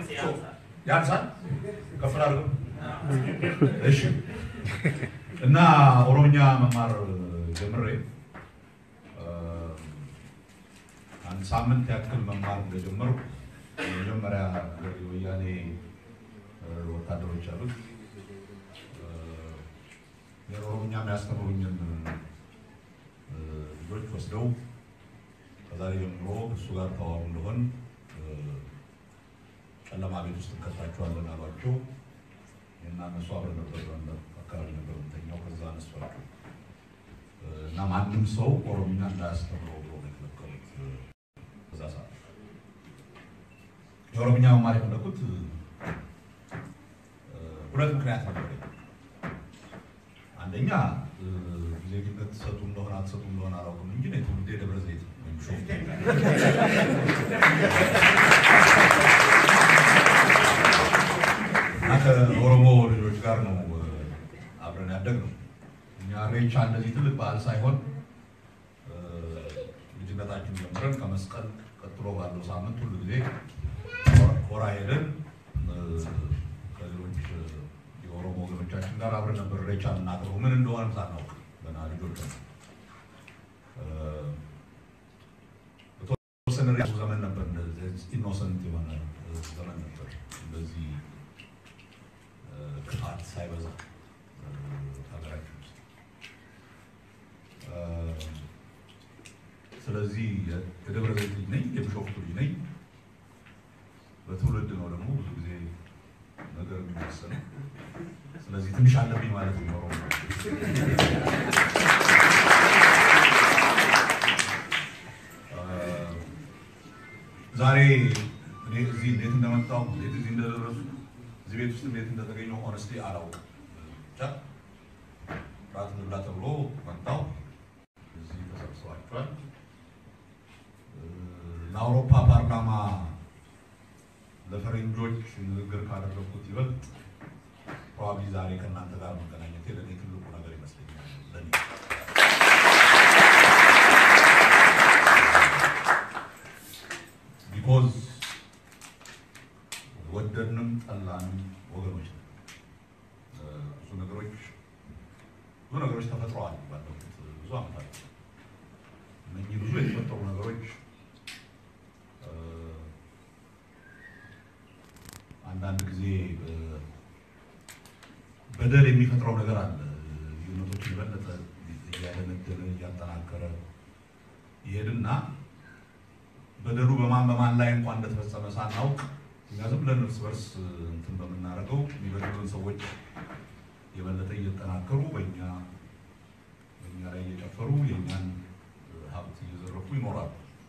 ያንሳል ከፍ አድርገው እሺ እና ኦሮምኛ መማር ጀምሬ አንድ ሳምንት ያክል መማር እንደጀመርኩ የመጀመሪያ የወያኔ ወታደሮች አሉት የኦሮምኛ የሚያስተምሩኝን ልጆች ወስደው ከዛሬ ጀምሮ እሱ ጋር ተዋሩ እንደሆን ጨለማ ቤት ውስጥ እንከታችኋለን አሏቸው። እና እነሱ አብረን ነበር አካባቢ ነበር የምተኛው። ከዛ አነሷቸው እና ማንም ሰው ኦሮምኛ እንዳያስተምረው ብሎ ነው የከለከሉት። በዛ ሰዓት የኦሮምኛ መማር የፈለኩት ሁለት ምክንያት ነበር። አንደኛ ዜግነት ትሰጡ እንደሆነ አትሰጡ እንደሆነ አላውቅም እንጂ እኔ ትውልዴ ደብረ ዘይት ወይም ቢሾፍቱ እና ከኦሮሞ ልጆች ጋር ነው አብረን ያደግነው። እኛ ኢሬቻ እንደዚህ ትልቅ በዓል ሳይሆን ልጅነታችን ጀምረን ከመስቀል ቀጥሎ ባለው ሳምንት ሁሉ ጊዜ ኮራ ሄደን ከሌሎች የኦሮሞ ወገኖቻችን ጋር አብረን ነበር ኢሬቻ የምናከብረው። ምን እንደሆነ ሳናውቅ ገና ልጆች ነው። በተወሰነ ዘመን ነበር ኢኖሰንት የሆነ ዘመን ነበር እንደዚህ ክፋት ሳይበዛ ሀገራችን ውስጥ። ስለዚህ የደብረ ዘይት ልጅ ነኝ፣ የቢሾፍቱ ልጅ ነኝ። በትውልድ ነው ደግሞ ብዙ ጊዜ ነገር የሚወሰነው። ስለዚህ ትንሽ አለብኝ ማለት ነው። ዛሬ እኔ እዚህ እንዴት እንደመጣሁ እንዴት እዚህ እንደደረሱ እዚህ ቤት ውስጥ እንዴት እንደተገኘው ሆነስቲ አላውቅም። ብቻ ራት እንብላ ተብሎ መጣሁ። እዚህ ተሰብስባችኋል። ለአውሮፓ ፓርላማ ለፈረንጆች ንግግር ካደረግኩት ይበልጥ ፕሮባብሊ ዛሬ ከእናንተ ጋር መገናኘት ለእኔ ትልቁ ነገር ይመስለኛል። ለእኔ ቢኮዝ ወደድንም ጠላንም ወገኖች ነን። ብዙ ነገሮች ብዙ ነገሮች ተፈጥረዋል ባለፉት ብዙ ዓመታት። እነኚህ ብዙ የተፈጠሩ ነገሮች አንዳንድ ጊዜ በደል የሚፈጥረው ነገር አለ። ልዩነቶችን የበለጠ እያደነደነ እያጠናከረ ይሄድና በደሉ በማን በማን ላይ እንኳን እንደተፈጸመ ሳናውቅ እኛ ዝም ብለን እርስ በርስ እንትን በምናደርገው የሚበድሉን ሰዎች የበለጠ እየተጠናከሩ በእኛ በእኛ ላይ እየጨፈሩ የእኛን ሀብት እየዘረፉ ይኖራሉ።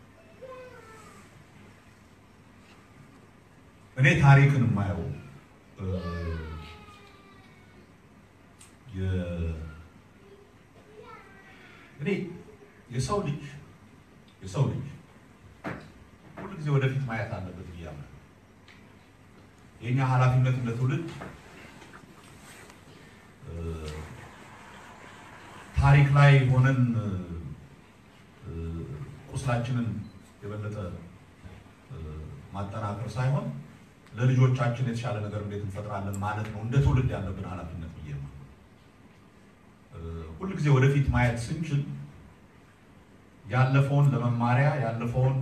እኔ ታሪክን የማየው እኔ የሰው ልጅ የሰው ልጅ ሁሉ ጊዜ ወደፊት ማየት አለበት ብዬ አምናለሁ። የእኛ ኃላፊነት እንደ ትውልድ ታሪክ ላይ ሆነን ቁስላችንን የበለጠ ማጠናከር ሳይሆን ለልጆቻችን የተሻለ ነገር እንዴት እንፈጥራለን ማለት ነው እንደ ትውልድ ያለብን ኃላፊነት ብዬ ነው። ሁል ጊዜ ወደፊት ማየት ስንችል ያለፈውን ለመማሪያ ያለፈውን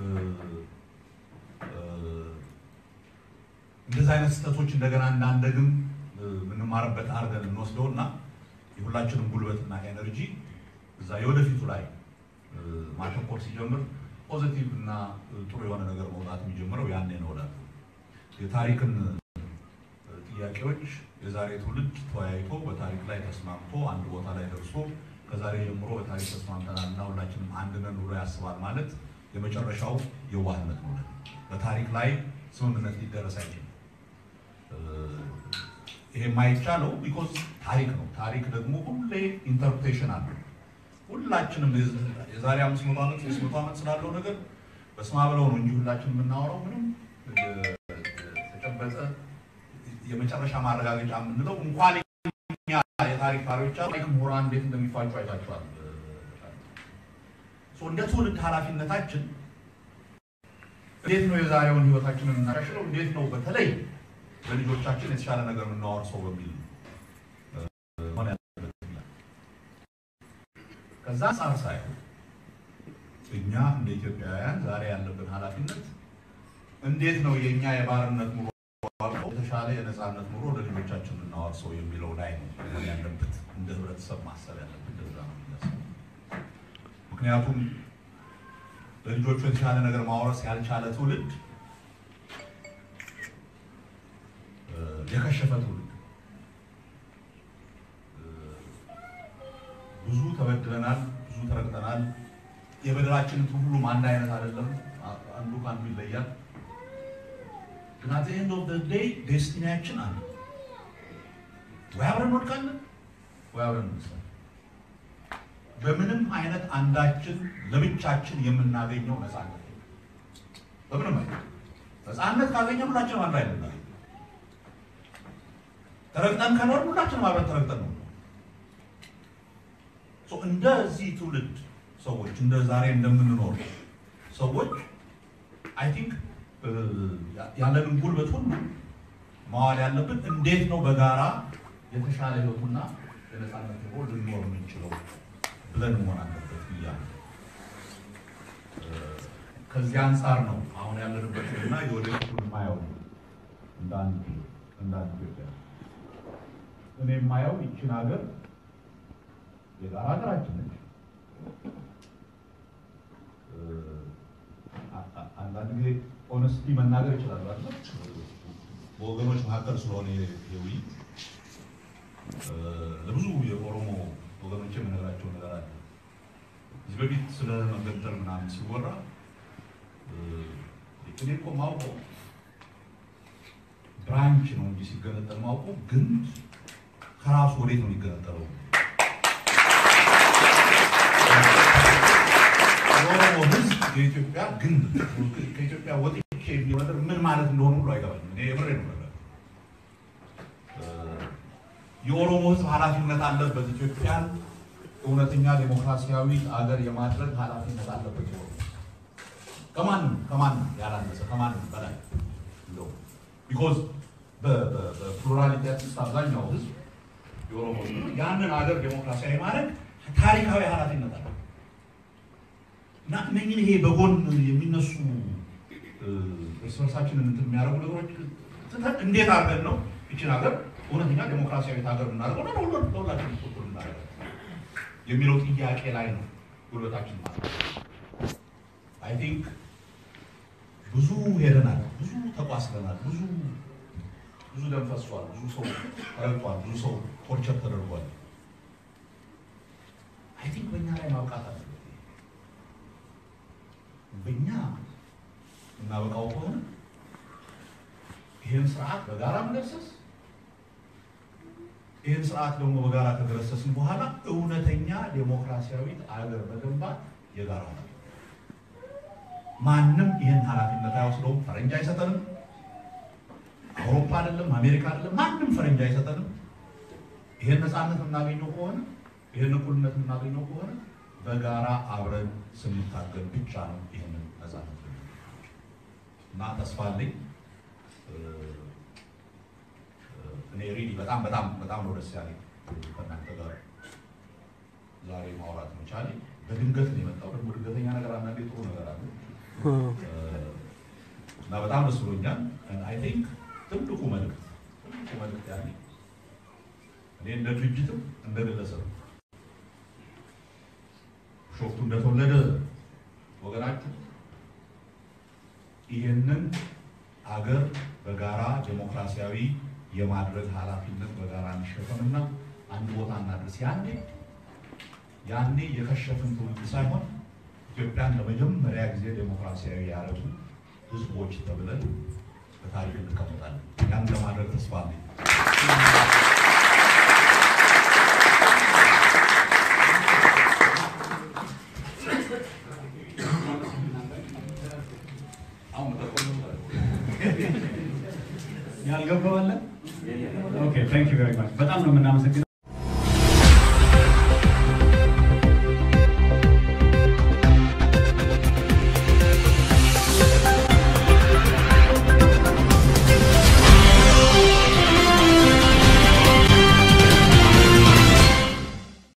እንደዚህ አይነት ስህተቶች እንደገና እንዳንደግም የምንማርበት አድርገን እንወስደው እና የሁላችንም ጉልበትና ኤነርጂ እዛ የወደፊቱ ላይ ማተኮር ሲጀምር ፖዚቲቭ እና ጥሩ የሆነ ነገር መውጣት የሚጀምረው ያኔ ነው እላለሁ። የታሪክን ጥያቄዎች የዛሬ ትውልድ ተወያይቶ በታሪክ ላይ ተስማምቶ አንድ ቦታ ላይ ደርሶ ከዛሬ ጀምሮ በታሪክ ተስማምተናል እና ሁላችንም አንድ ነን ብሎ ያስባል ማለት የመጨረሻው የዋህነት ነው። በታሪክ ላይ ስምምነት ሊደረስ አይችልም። ይሄ የማይቻለው ቢኮዝ ታሪክ ነው። ታሪክ ደግሞ ሁሌ ኢንተርፕሬሽን አለው። ሁላችንም የዛሬ አምስት መቶ ዓመት ሶስት መቶ ዓመት ስላለው ነገር በስማ ብለው ነው እንጂ ሁላችን የምናወራው ምንም የተጨበጠ የመጨረሻ ማረጋገጫ የምንለው እንኳን እኛ የታሪክ ታሪዎች ታሪክ ምሁራን እንዴት እንደሚፋጩ አይታችኋል። እንደ ትውልድ ኃላፊነታችን እንዴት ነው የዛሬውን ህይወታችንን እናሻሽለው? እንዴት ነው በተለይ ለልጆቻችን የተሻለ ነገር የምናወርሰው በሚል ሆነ ከዛ አንጻር ሳይሆን እኛ እንደ ኢትዮጵያውያን ዛሬ ያለብን ኃላፊነት እንዴት ነው የእኛ የባርነት ኑሮ አልፎ የተሻለ የነፃነት ኑሮ ለልጆቻችን የምናወርሰው የሚለው ላይ ነው መሆን ያለበት። እንደ ህብረተሰብ ማሰብ ያለብን እንደዛ ነው የሚመስለው። ምክንያቱም ለልጆቹ የተሻለ ነገር ማውረስ ያልቻለ ትውልድ የከሸፈ ትውልድ ብዙ ተበድለናል፣ ብዙ ተረግጠናል። የበደላችንን ሁሉም አንድ አይነት አይደለም፣ አንዱ ከአንዱ ይለያል። ግን አት ኤንድ ኦፍ ዴይ ዴስቲኒያችን አንድ ወይ አብረን እንወድቃለን ወይ አብረን እንነሳለን። በምንም አይነት አንዳችን ለብቻችን የምናገኘው ነፃነት በምንም አይነት ነፃነት ካገኘን ሁላችንም አንድ አይነት ነው። ተረግጠን ከኖርን ሁላችንም አብረን ተረግጠን ነው። እንደዚህ ትውልድ ሰዎች እንደ ዛሬ እንደምንኖር ሰዎች አይ ቲንክ ያለንን ጉልበት ሁሉ ማዋል ያለብን እንዴት ነው በጋራ የተሻለ ህይወቱና የነፃነት ኑሮ ልንኖር የምንችለው ብለን መሆን አለበት ብያለሁ። ከዚህ አንጻር ነው አሁን ያለንበትንና የወደፊቱን ማየው እንደ አንድ እንደ አንድ ኢትዮጵያ እኔ የማየው ይችን ሀገር የጋራ ሀገራችን ነች። አንዳንድ ጊዜ ኦነስቲ መናገር ይችላሉ አይደል? በወገኖች መካከል ስለሆነ የውይይት ለብዙ የኦሮሞ ወገኖች የምነግራቸው ነገር አለ። እዚህ በፊት ስለ መገንጠል ምናምን ሲወራ እኔ እኮ ማውቀው ብራንች ነው እንጂ ሲገነጠል ማውቀው ግን ከራሱ ወዴት ነው የሚገነጠለው? የኦሮሞ ሕዝብ የኢትዮጵያ ግንብ ከኢትዮጵያ ወጥቼ የሚለው ነገር ምን ማለት እንደሆነ ሁሉ አይገባኝም። እኔ የምሬ ነው ነገር የኦሮሞ ሕዝብ ኃላፊነት አለበት። ኢትዮጵያን እውነተኛ ዴሞክራሲያዊ አገር የማድረግ ኃላፊነት አለበት። የኦሮሞ ከማንም ከማንም ያላነሰ ከማንም በላይ እንደው ቢኮዝ በፕሉራሊቲ ውስጥ አብዛኛው ሕዝብ የኦሮሞ ሕዝብ ያንን አገር ዴሞክራሲያዊ ማድረግ ታሪካዊ ኃላፊነት አለ እና እነኝን ይሄ በጎን የሚነሱ እርስ በርሳችንን እንትን የሚያደርጉ ነገሮች ትተን እንዴት አድርገን ነው ይችን ሀገር እውነተኛ ዴሞክራሲያዊት ሀገር የምናደርገው ነው ለሁሉ ለሁላችን ቁጥር እናደርገው የሚለው ጥያቄ ላይ ነው ጉልበታችን ማለት አይ ቲንክ ብዙ ሄደናል፣ ብዙ ተቋስለናል፣ ብዙ ብዙ ደም ፈሷል፣ ብዙ ሰው ተረግጧል፣ ብዙ ሰው ቶርቸር ተደርጓል። አይ ቲንክ በእኛ ላይ ማብቃት አለ በእኛ እናበቃው ከሆነ ይህን ስርዓት በጋራ መገርሰስ፣ ይህን ስርዓት ደግሞ በጋራ ከገረሰስን በኋላ እውነተኛ ዴሞክራሲያዊት አገር መገንባት የጋራ ነው። ማንም ይህን ኃላፊነት አይወስደውም። ፈረንጅ አይሰጠንም። አውሮፓ አይደለም፣ አሜሪካ አይደለም፣ ማንም ፈረንጅ አይሰጠንም። ይህን ነፃነት የምናገኘው ከሆነ ይህን እኩልነት የምናገኘው ከሆነ በጋራ አብረን ስንታገል ብቻ ነው ይህንን ነፃነት እና ተስፋ አለኝ። እኔ ሪሊ በጣም በጣም በጣም ነው ደስ ያለኝ ከእናንተ ጋር ዛሬ ማውራት መቻሌ። በድንገት ነው የመጣው። ደግሞ ድንገተኛ ነገር አንዳንዴ ጥሩ ነገር አለ እና በጣም ደስ ብሎኛል። አይ ቲንክ ትልቁ መልዕክት ትልቁ መልዕክት ያለ እኔ እንደ ድርጅትም እንደ ግለሰብ ሾፍቱ እንደተወለደ ወገናችሁ ይህንን አገር በጋራ ዴሞክራሲያዊ የማድረግ ኃላፊነት በጋራ እንሸፈንና አንድ ቦታ እናድርስ። ያኔ ያኔ የከሸፍን ትውልድ ሳይሆን ኢትዮጵያን ለመጀመሪያ ጊዜ ዴሞክራሲያዊ ያደረጉ ህዝቦች ተብለን በታሪክ እንቀመጣለን። ያን ለማድረግ ተስፋ አለኝ። ያልገባዋለን። ኦኬ ታንክ ዩ ቬሪ ማች በጣም ነው የምናመሰግነው።